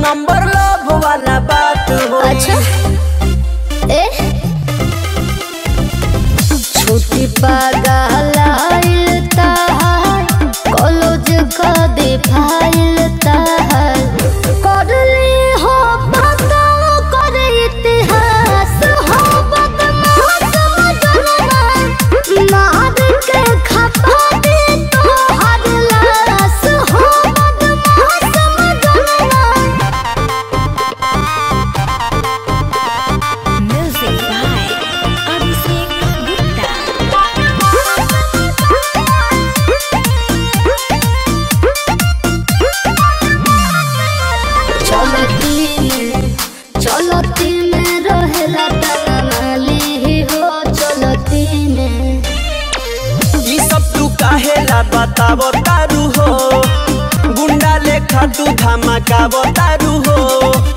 Number love वाला बात हो अच्छा ए छुट्टी पागल ताहार कॉलेज का दे फाइल ताहार करली हो पता कर इतिहास हो बदमाश मजनवा मार के खपा दे तोहर लाश हो बदमाश मजनवा Music by Abhishek Gupta. चलती में चलती में रहेला तनाली हो चलती में ई सब तू काहेला बतावो तारू हो गुंडा लेखा तू धमाकावो तारू हो